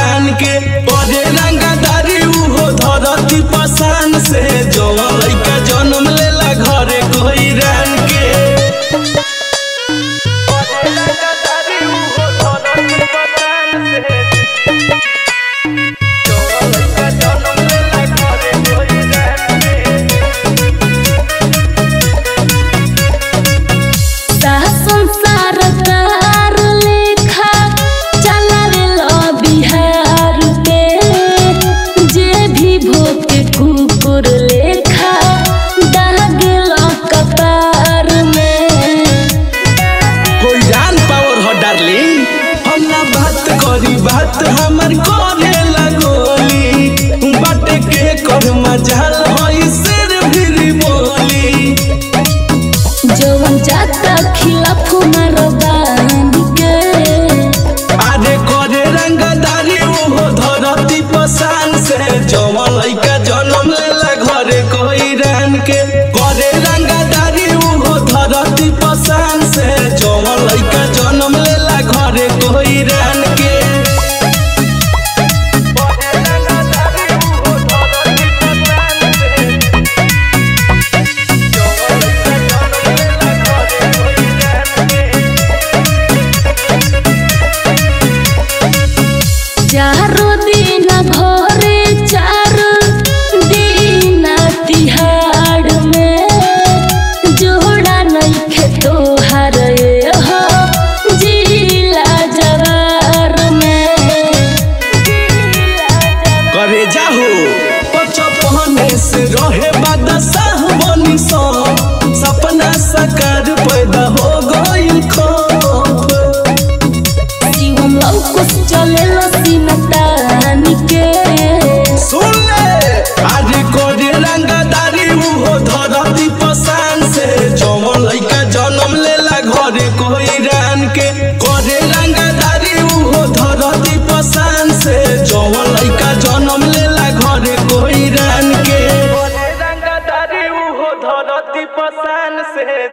रान के परे रंगदारी उहो धरती पसान से जवन लइका जन्म लेला घरे कोई रान के संसार कार लेखा चलावेला बिहार के जे भी भोके कुकुर लेखा दागेला कपार में कोई जान पावर हो डार्लिंग हम ना बात करी बात हमर करे लगोली बाटे के कर मजाल होई सिर फिर बोली जवन जाता खिलाफ मारो बांध के आरे करे रंगदारी उहो धरती पसान से जवन लइका जन्म लेला घरे कोई रान के करे रंगदारी उहो धरती पसान से जवन लइका जन्म लेला घरे कोई रान के चारो दिन भोरे चार दिन तिहाड़ में जोड़ा नइखे तोहार ए हो जिला जवार में करे जाहो पचपने से रहे बादशाह बनी सो सपना साकार पैदा हो गइल खौफ जीवन लौकुस चलेला सीना तान के सुन ले आज करे रंगदारी उहो धरती पसान से जवन लइका जन्म लेला घरे कोई रान के करे रंगदारी उहो धरती पसान से जवन लइका जन्म लेला घरे कोई रान के रंगदारी उहो धरती पसान से